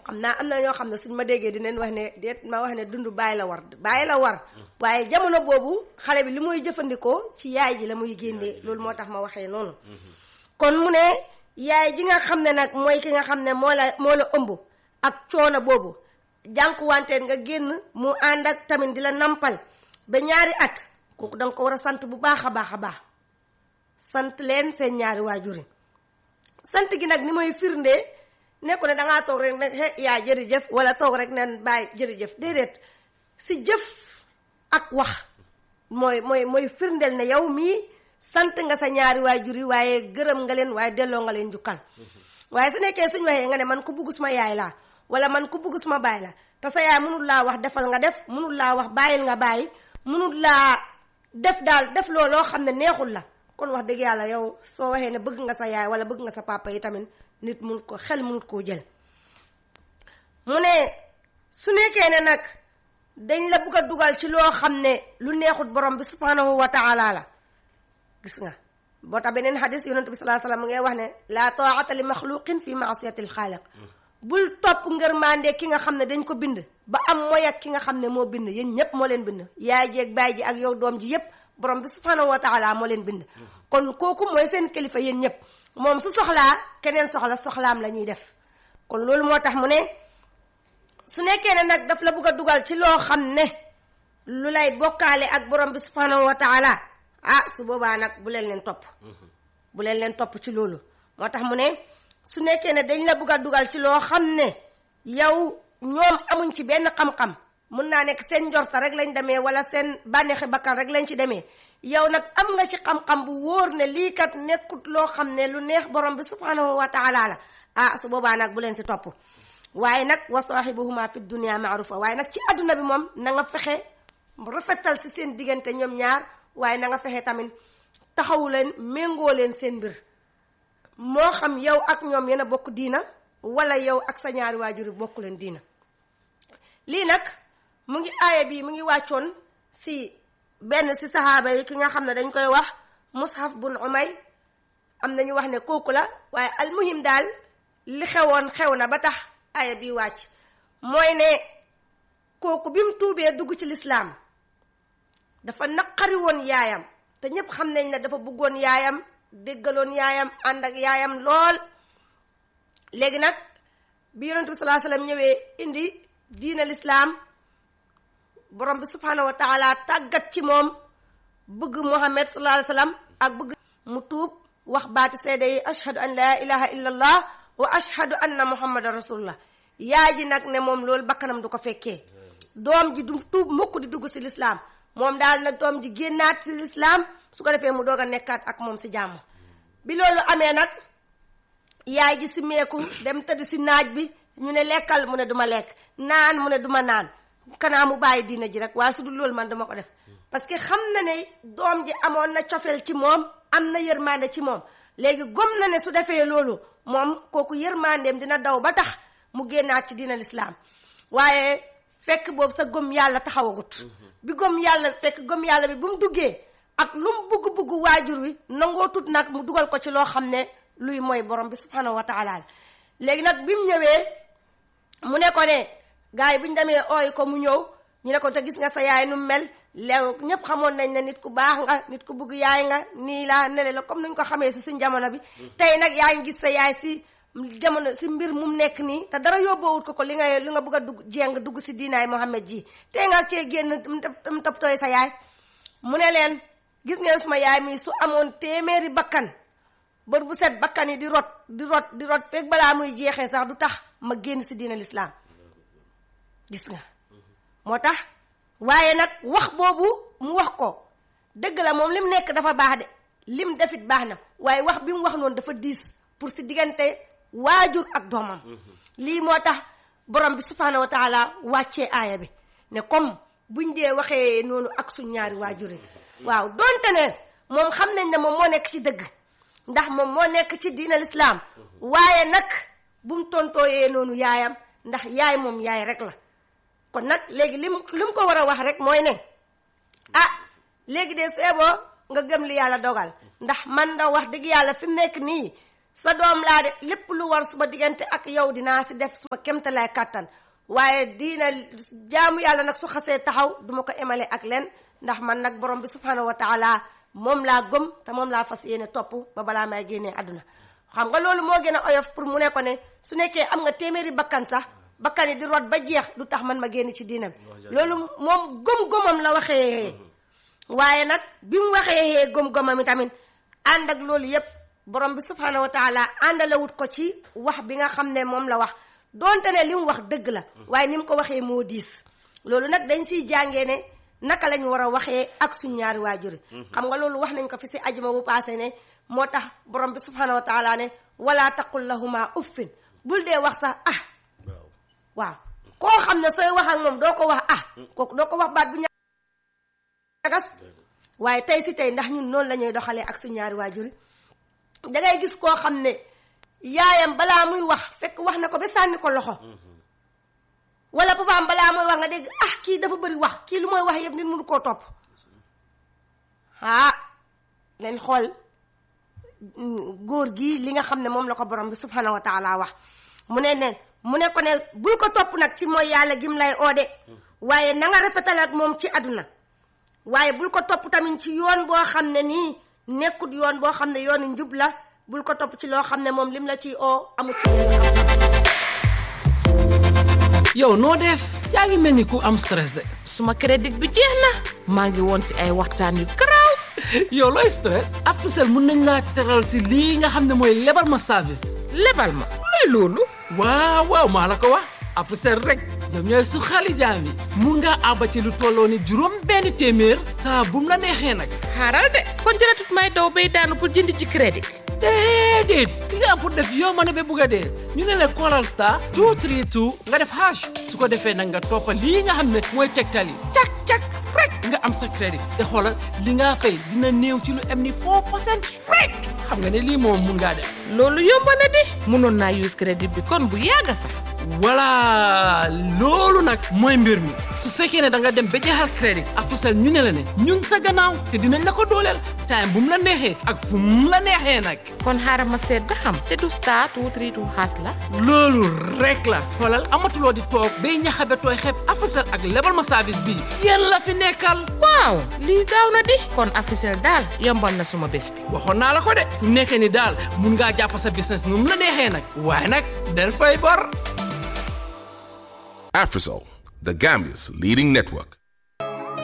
xam naa am na ñoo xam ne suñ ma déggee dinañ wax ne déet ma wax ne dund bàyyi la war bàyyi la war waaye jamono boobu xale bi li muy jëfandikoo ci yaay ji la muy génnee loolu moo tax ma waxee noonu kon mu ne yaay ji nga xam ne nag mooy ki nga xam ne moo la moo la ëmb ak coono boobu jànkuwanteen nga génn mu ànd ak tamit di la nampal ba ñaari at kooku danga ko war a sant bu baax a baax a baax sant leen seen ñaari waajur yi sant gi nag ni mooy firnde nekku ne dangaa toog rek ne he yaa jërëjëf wala toog rek ne bàyyi jërëjëf déedéet si jëf ak wax mooy mooy mooy firndeel ne yow mii sant nga sa ñaari waajur yi waaye gërëm nga leen waaye delloo nga leen jukkal waaye su nekkee suñ waxee nga ne man ku bugg suma yaay laa wala man ku bugg suma baay la te sa yaay mënul laa wax defal nga def mënul laa wax bàyyil nga bàyyi mënul laa def daal def loo loo xam ne neexul la kon wax dëgg yàlla yow soo waxee ne bëgg nga sa yaay wala bëgg nga sa papa yi tamit nit mun ko xel munut koo jël mu ne su nekkee ne nag dañ la bugg a dugal ci loo xam ne lu neexut borom bi subhanahu wa taala la gis nga boo tax beneen xadis yonent bi salaa salaam mu ngay wax ne laa taata li maxluqin fi maasiyati lxaaliq bul topp ngërmande ki nga xam ne dañ ko bind ba am mooy ak ki nga xam ne moo bind yéen ñëpp moo leen bind yaay ji ak baay ji ak yow doom ji yëpp borom bi subhanahu wa taala moo leen bind kon kooku mooy seen kilifa yéen ñëpp moom su soxlaa keneen soxla soxlaam la ñuy def kon loolu moo tax mu ne su nekkee ne nag daf la bugg a dugal ci loo xam ne lu lay bokkaale ak borom bi subhanahu wa taala ah su boobaa nag bu leen leen topp bu leen leen topp ci loolu moo tax mu ne su nekkee ne dañ la bugg a dugal ci loo xam ne yow ñoom amuñ ci benn xam-xam mun naa nekk seen njorta rek lañ demee wala seen bànneexi bakkan rek lañ ci demee yow nag am nga ci xam-xam bu wóor ne lii kat nekkut loo xam ne lu neex borom bi subhanahu wa taala la ah su boobaa nag bu leen si topp waaye nag wa saahibuhuma fi dunia maarufa waaye nag ci adduna bi moom na nga fexe rafetal si seen diggante ñoom ñaar waaye na nga fexe tamit taxawu leen méngoo leen seen mbir moo xam yow ak ñoom yéen a bokk diina wala yow ak sa ñaari waajur yi bokk leen diina lii nag mu ngi aaya bi mu ngi wàccoon si benn si saxaaba yi ki nga xam ne dañ koy wax mushaf bun umay am na ñu wax ne kooku la waaye almuhim daal li xewoon xew na ba tax aaya bi wàcc mooy ne kooku bi mu tuubee dugg ci lislaam dafa naqari woon yaayam te ñépp xam nañ ne dafa bëggoon yaayam déggaloon yaayam ànd ak yaayam lool léegi nag bi yonent bi salaa sallam ñëwee indi diina lislaam borom bi subhanahu wa taala tàggat ci moom bëgg muhammad sallallahu alayhi wasallam ak bëgg mu tuub wax baati seede yi ashhadu an laa ilaha illa allah wa ashhadu anna muhammadan rasulullah yaay ji nag ne moom loolu bakkanam du ko fekkee doom ji du tuub mukk di dugg si lislaam moom daal nag doom ji génnaat si lislaam su ko defee mu doog a nekkaat ak moom si jàmm bi loolu amee nag yaay ji si meeku dem tëdd si naaj bi ñu ne lekkal mu ne duma lekk naan mu ne duma naan kanaa mu bàyyi diina ji rek waaye su dul loolu man dama ko def parce que xam na ne doom ji amoon na cofeel ci moom am na yërmande ci moom léegi gom na ne su defee loolu moom kooku yërmandeem dina daw ba tax mu génnaat ci diina lislaam waaye fekk boobu sa gom yàlla taxawagut bi gom yàlla fekk gom yàlla bi bu mu duggee ak lu mu bugg bugg waajur wi nangoo tut nag mu dugal ko ci loo xam ne luy mooy borom bi subhanahu wa taala léegi nag bi mu ñëwee mu ne ko ne gars yi bu ñu demee ooy ko mu ñëw ñu ne ko te gis nga sa yaay nu mel léew ñëpp xamoon nañ ne nit ku baax nga nit ku bugg yaay nga nii laa nele la comme nuñ ko xamee si suñ jamono bi tey nag yaa ngi gis sa yaay si jamono si mbir mu nekk nii te dara yóbboowut ko ko li nga li nga bëgg a dugg jéng dugg si diinaay Mohammed ji tey nga cee génn mu tëb tooy sa yaay mu ne leen gis ngeen suma yaay mi su amoon téeméeri bakkan bër bu set bakkan yi di rot di rot di rot fekk balaa muy jeexee sax du tax ma génn si diina lislaam gis nga moo tax waaye nag wax boobu mu wax ko dëgg la moom lim nekk dafa baax de lim defit baax na waaye wax bi mu wax noonu dafa diis pour si diggante waajur ak doomam lii moo tax borom bi subhanahu wa taala wàccee aaya bi ne comme buñ dee waxee noonu ak suñ ñaari waajur yi waaw donte ne moom xam nañ ne moom moo nekk ci dëgg ndax moom moo nekk ci diina lislaam waaye nag bu mu tontooyee noonu yaayam ndax yaay moom yaay rek la kon nag léegi lim li mu ko war a wax rek mooy ne ah léegi de seeboo nga gëm li yàlla dogal ndax man da wax dëgg yàlla fi mu nekk nii sa doom laa de lépp lu war suma diggante ak yow dinaa si def suma kemtalaay kàttan waaye diina jaamu yàlla nag su xasee taxaw duma ko emale ak leen ndax man nag borom bi subhanahu wa taala moom laa gëm te moom laa fas yéene topp ba balaa may génnee àdduna xam nga loolu moo gën a oyof pour mu ne ko ne su nekkee am nga téeméeri bakkan sax bakkan yi di rot ba jeex du tax man ma génn ci diinam loolu moom gëm-gëmam la waxee waaye nag bi mu waxee gëm-gëmam tamit ànd ak loolu yépp borom bi subhanahu wa taala àndalewut ko ci wax bi nga xam ne moom la wax donte ne li mu wax dëgg la waaye ni mu ko waxee moo diis loolu nag dañ siy jàngee ne naka lañ war a waxee ak suñ ñaari waajuri xam nga loolu wax nañ ko fi si ajuma bu paase ne moo tax borom bi subhanahu wa taala ne wala taqul lahuma uffin bul dee wax sax ah waaw koo xam ne sooy wax ak moom doo ko wax ah kooku doo ko wax baat bu ñagas waaye tey si tey ndax ñun noonu la ñuy doxalee ak suñ ñaari waajuri da ngay gis koo xam ne yaayam balaa muy wax fekk wax na ko ba sànni ko loxo wala papaam balaa muy wax nga dégg ah kii dafa bëri wax kii lu mooy wax yëpp nit mënu koo topp ah leen xool góor gi li nga xam ne moom la ko borom bi subhanahu wa taala wax mu ne ne mu ne ko ne bul ko topp nag ci mooy yàlla gim lay oode waaye na nga rafetal ak moom ci àdduna waaye bul ko topp tamit ci yoon boo xam ne nii nekkut yoon boo xam ne yoonu njub la bul ko topp ci loo xam ne moom lim la ciy oo amut ci yow noo def yaa ngi mel ni ku am stress de suma crédit bi jeex na maa ngi woon si ay waxtaan yu garaaw yow looy stress Africell mun nañ laa teral si lii nga xam ne mooy lebal ma service lebal ma luy loolu waaw waaw maa la ko wax Africell rek ñoom ñooy su xali jaam yi mun ngaa àbba ci lu tolloo ni juróom benn téeméer saa bu mu la neexee nag xaaral de kon jëratut may daw bay daanu pour jënd ci crédit déedéet li nga am pour def yow ma ne ba bugg a dee ñu ne la callal star 232 nga def hash su ko defee nag nga toppa lii nga xam ne mooy tegtal yi cak cak rek nga am sa crédit te xoolal li nga fay dina néew ci lu am ni 4 percent rek xam nga ne lii moom mun ngaa def loolu yomb na di mënoon naa use crédit bi kon bu yàgga sax voilà loolu nag mooy mbir mi su fekkee ne da nga dem ba jeexal crédit Africell ñu ne la ne ñun sa gannaaw te dinañ la ko dooleel time bu mu la neexee ak fu mu la neexee nag kon xaaral ma seet ba xam te du star two three two xaas la loolu rek la xoolal amatuloo di toog bay ñaxabe tooy xeeb Africell ak lebal ma service bii yéen la fi nekkal waaw lii gaaw na di kon Africell daal yombal na suma bés bi waxoon naa la ko de fu nekkee ni daal mun ngaa jàpp sa business nu mu la neexee nag waaye nag del fay bor Afrisol, the Gambia's leading network.